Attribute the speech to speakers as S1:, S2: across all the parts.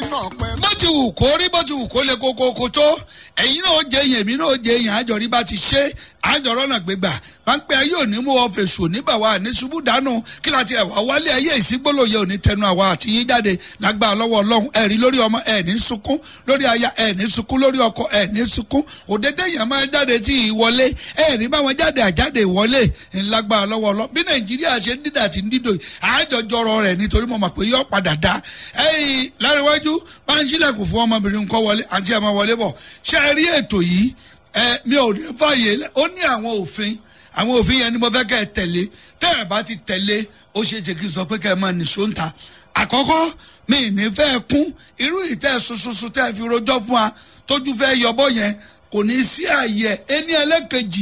S1: náà pẹ́.
S2: bó ti wù kó rí bó ti wù kó lè kókó kó tó ẹ̀yin náà ó jẹ yẹn èmi náà ó jẹ yẹn àjọrí bá ti ṣe àjọrọ̀ náà gbégbà pápẹ́ ayé òní mú ọ fèsù oníbà wa ní ṣubú dànù kí láti ẹ̀wà wálé ayé ìsígbólóye òní tẹnu àwa àti yín jáde lágbára lọ́wọ́ ọlọ́run ẹ̀rí lórí ọmọ ẹ̀ ní sunkún lórí aya ẹ̀ ní sunkún lórí ọkọ ẹ̀ ní sunkún òde téèyàn máa jáde tí ì wọlé ẹ̀ ní báwọn jáde àjáde ìwọlé ńlágbára lọ́wọ́ ọlọ́run bí nàìjíríà ṣe ń dídà tí ń dídò àjọjọrọ rẹ̀ nítorí mo mọ̀ pé yọ padà dá ẹ̀yìn láríwájú bá ń sílẹ̀kùn fún ọmọbìnrin nǹkan wọlé àti ẹ̀ máa wọlé bọ̀ ṣé ẹ rí ètò yìí ẹ mi ò ní fààyè lẹ ó ní àwọn òfin àwọn òfin yẹn ni mo fẹ́ kẹ́ ẹ tẹ̀lé tẹ́ ẹ bá ti tẹ̀lé ó ṣe é ṣe kí n sọ pé kẹ́ ẹ máa nìṣó ń ta àkọ́kọ́ mi ì ní fẹ́ kún irú ìtẹ́ ṣoṣoṣo tẹ́ ẹ fi rojọ́ fún wa tójú fẹ́ yọbọ yẹn kò ní sí àyè ẹni ẹlẹ́kejì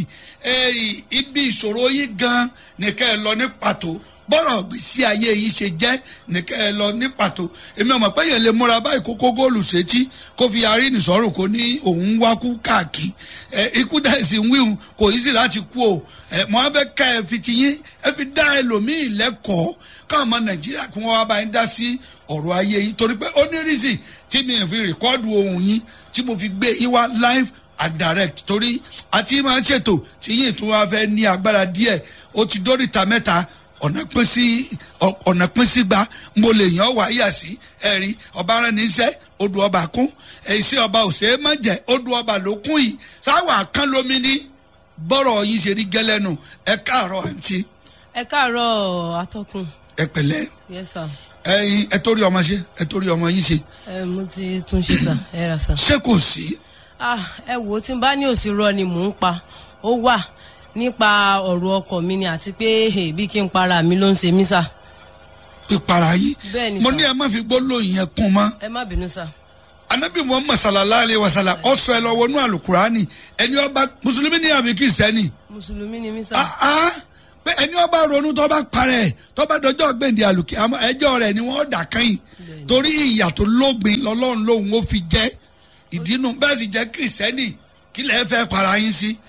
S2: ibi ìṣòro yìí gan ni kẹ́ ẹ lọ ní pàtó bọ́rọ̀ gbèsè ayé yìí ṣe jẹ́ nìkẹ́ ẹ lọ ní pàtó èmi ọmọ pé yẹn lè múra báyìí kó kó góòlù sétí kó fi arí nìsọ́rùn kó ní òun wá kú káàkiri ẹ ikú dá ẹ̀sìn wíhun kò yí sí láti kú o ẹ mọ abẹ ká ẹ fi ti yín ẹ fi dá ẹlòmíì lẹ́kọ̀ọ́ káwọn ọmọ nàìjíríà kí wọ́n wá bá yín dá sí ọ̀rọ̀ ayé yìí torí pé ó ní rísì tí mi fi rìkọ́dù ohun yín tí mo fi gbé yín wá live and direct torí àti máa ń ṣètò tí yín tún wá fẹ́ ní agbára díẹ̀ ó ti dóríta mẹ́ta ọ̀nà pín sí ọ̀nà pín sí gba mo lè yàn wá yà sí ẹ̀rí ọba rẹ̀ níṣẹ́ odò ọba kún èsì ọba òsè má jẹ́ odò ọba ló kún yìí sáwà kán lómi ní bọ́rọ̀ yìí ṣe rí gẹ́lẹ́nu ẹ káàárọ̀ àǹtí.
S3: ẹ káàárọ̀ atọ́kùn.
S2: ẹ pẹ̀lẹ́
S3: yes sir.
S2: ẹyin ẹ torí ọmọ ṣe ẹ torí ọmọ yín ṣe.
S3: ẹ mo ti tún ṣe sà ẹ rà sà.
S2: ṣé kò sí.
S3: ah ẹ wò ó tí n bá ní òsì rọ ni mò ń pa ó wà nípa ọ̀rọ̀ ọkọ mi ni àti pé bí kí n para mi ló ń ṣe mí sà.
S2: ìpara yìí
S3: Bẹ́ẹ̀ni,
S2: mo
S3: sir.
S2: ní ẹ má fi gbólóhùn yẹn kún mọ́
S3: ẹ má bínú sà.
S2: anabi muhammad sallallahu alayhi wa sallam ọsọ ẹ lọ wọnú alukurani ẹni ọba mùsùlùmí ní àbí kìrìsìtẹ́nì
S3: mùsùlùmí ni mí sà.
S2: ah ah pé ẹni ọba ronú tó bá parẹ́ tó bá dọjọ́ gbèǹde àlùkí àmọ́ ẹjọ́ rẹ̀ ni wọ́n dà kẹ́yìn torí ìyà tó lógbin lọ́lọ́run lòun ó fi jẹ́ ìdínú bẹ́ẹ̀ sì jẹ́ kìrìsìtẹ́nì kí lẹ́ẹ̀ fẹ́ para yín sí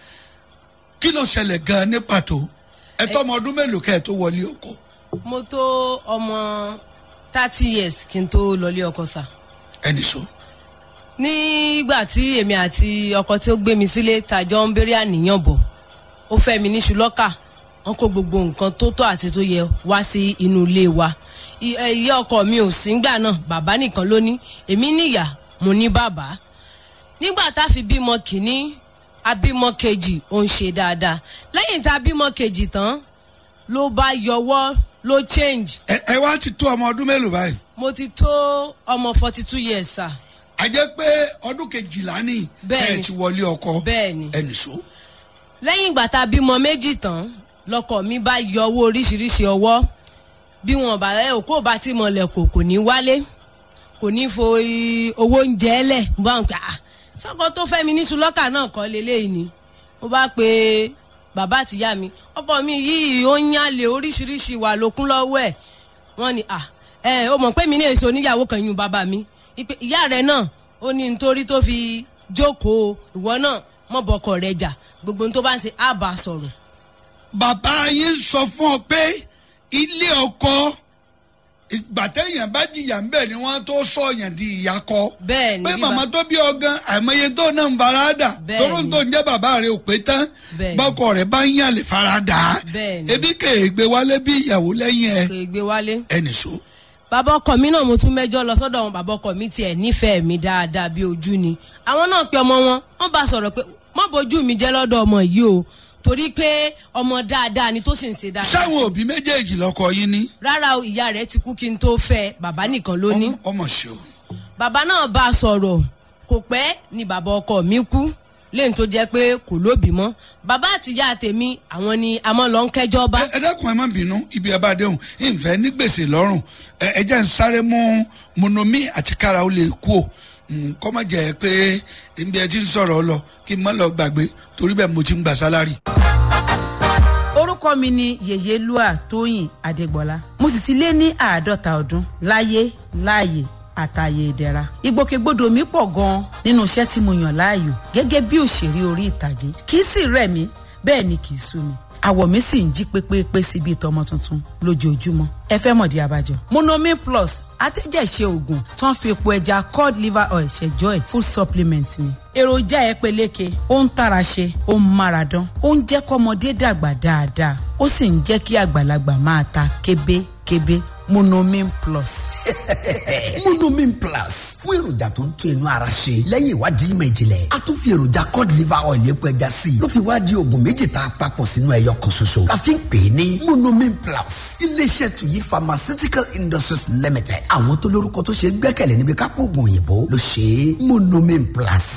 S2: kí ló ṣẹlẹ̀ gan-an ní pàtó ẹ tọ́mọ ọdún mélòó kẹ́ ẹ tó wọlé ọkọ
S3: mo tó ọmọ thirty years kí n tó lọlé ọkọ sà.
S2: ẹnì so
S3: nígbà tí èmi àti ọkọ tí ó gbé mi sílé tàjọ ń bẹ̀rẹ̀ àníyàn bọ̀ ó fẹ́ mi ní ṣùlọ́kà wọn kó gbogbo nǹkan tó tọ́ àti tó yẹ wá sí inú ilé wa I- ẹ, ìyá ọkọ mi ò sí ngbà náà bàbá nìkan ló ní èmi níyà mo ní bàbá nígbà tá a fi bímọ kìíní abímọ kejì ó ń ṣe dáadáa lẹ́yìn tá a bímọ kejì tán ló bá yọwọ́ ló change
S2: ẹ ẹ wá ti tó ọmọ ọdún mélòó báyìí
S3: mo ti tó ọmọ forty two years sir
S2: a jẹ́ pé ọdún kejìlá ní
S3: Bẹ́ẹ̀ni.
S2: ẹ ti wọlé ọkọ
S3: bẹ́ẹ̀ni
S2: ẹnì so
S3: lẹ́yìn ìgbà tá a bímọ méjì tán lọkọ mi bá yọ owó oríṣiríṣi ọwọ́ bí wọn bá ẹ òkú ò bá ti mọlẹ̀ kò kò ní wálé kò ní fo i- owó oúnjẹ lẹ̀ mo bá ń pè á sọ́kọ tó fẹ́ mi ní sulọ́kà náà kọ́ leléyìí ni mo bá pe bàbá àtìyá mi ọkọ mi yìí ó ń yálè oríṣiríṣi wà lókun lọ́wọ́ ẹ̀ wọ́n ní à ẹ o mọ̀ pé mi ní èso oníyàwó kan yún bàbá mi ìpè ìyá rẹ̀ náà ó ní nítorí tó fi jókòó ìwọ náà mọ̀ bọkọ rẹ̀ jà gbogbo ohun tó bá ń ṣe á bá a sọ̀rọ̀
S2: bàbá yín sọ fún ọ pé ilé ọkọ ìgbà téèyàn bá jìyà ń bẹ̀ ni wọ́n tó sọ yàn di ìyá kọ
S3: bẹ́ẹ̀ ni
S2: pé
S3: bí
S2: màmá
S3: ba-
S2: tó bí ọgán àìmọye tó náà ń farada
S3: Bẹ́ẹ̀
S2: toró
S3: ni.
S2: tó ń jẹ́ bàbá rẹ̀ ò pé tán
S3: Bẹ́ẹ̀ ni.
S2: bọ́kọ rẹ̀ bá ń yàn lè farada
S3: Bẹ́ẹ̀ ni.
S2: ebi kèégbé wálé bí ìyàwó lẹ́yìn ẹ
S3: kò ì gbé wálé.
S2: ẹnì so
S3: bàbá ọkọ mi náà mo tún mẹ́jọ lọ sọ́dọ̀ wọn bàbá ọkọ mi tiẹ̀ nífẹ̀ẹ́ mi dáadáa bí ojú ni àwọn náà pe ọmọ wọn wọ́n bá sọ̀rọ̀ pé má bójú mi jẹ́ lọ́dọ̀ ọmọ yìí o torí pé ọmọ dáadáa ni tó sì ń ṣe dáadáa.
S2: sáwọn òbí méjèèjì lọkọ yín ní
S3: rárá o ìyá rẹ̀ ti kú kí n tó fẹ́ bàbá nìkan ló ní.
S2: ọmọ- ọmọ ṣe o
S3: bàbá náà bá a sọ̀rọ̀ kò pẹ́ ni bàbá ọkọ mi kú lẹ́yìn tó jẹ́ pé kò lóbìí mọ́ bàbá àtìyá tèmi àwọn ni a mọ́ lọ ń kẹ́jọ́ bá.
S2: ẹ ẹ dákun ẹ má bínú ibi ẹ bá déhùn ìfẹ́ ní gbèsè lọ́rùn ẹ ẹ jẹ́ ń sáré mú monomi àti kára ó lè kú o Mm, kọ́ má jẹ́ pé ibi ẹ ti ń sọ̀rọ̀ lọ kí n má lọ gbàgbé torí bẹ́ẹ̀ mo ti ń gbà sálárì.
S4: orúkọ mi ni yèyélúà tóyìn adégbọlá mo sì ti lé ní àádọ́ta ọdún láyé láàyè àtàyè ìdẹ̀ra ìgbòkègbodò mi pọ̀ gan-an nínú iṣẹ́ tí mo yàn láàyò gẹ́gẹ́ bí òṣèré orí ìtàgé kì í sì rẹ̀ mí bẹ́ẹ̀ ni kì í sú mi àwọ̀ mi sì ń jí pépépé sí bíi tọmọ tuntun lójoojúmọ́ ẹ fẹ́ mọ̀dí abájọ. monomin plus atẹ́jẹ̀ṣe oògùn tó ń fi epo ẹja cod liver oil ṣẹjọ́ ẹ̀ full supplement ni. èròjà ẹ peléke ó ń tara ṣe ó ń mára dán ó ń jẹ́ kọ́mọdé dàgbà dáadáa ó sì ń jẹ́ kí àgbàlagbà máa ta kébékébé monomin plus.
S1: monomin plus fún èròjà tó ń tún inú ara ṣe lẹ́yìn ìwádìí ìmọ̀ ìjìnlẹ̀ a tún fi èròjà cod liver oil epo ẹja sí i ló fi wá di oògùn méjì tá a papọ̀ sínú ẹyọ kan ṣoṣo la fi ń pè é ní monomin plus iléeṣẹ́ tuyi pharmaceutical industries limited àwọn tó lórúkọ tó ṣe gbẹ́kẹ̀lé níbi kápò oògùn òyìnbó ló ṣe é monomin plus.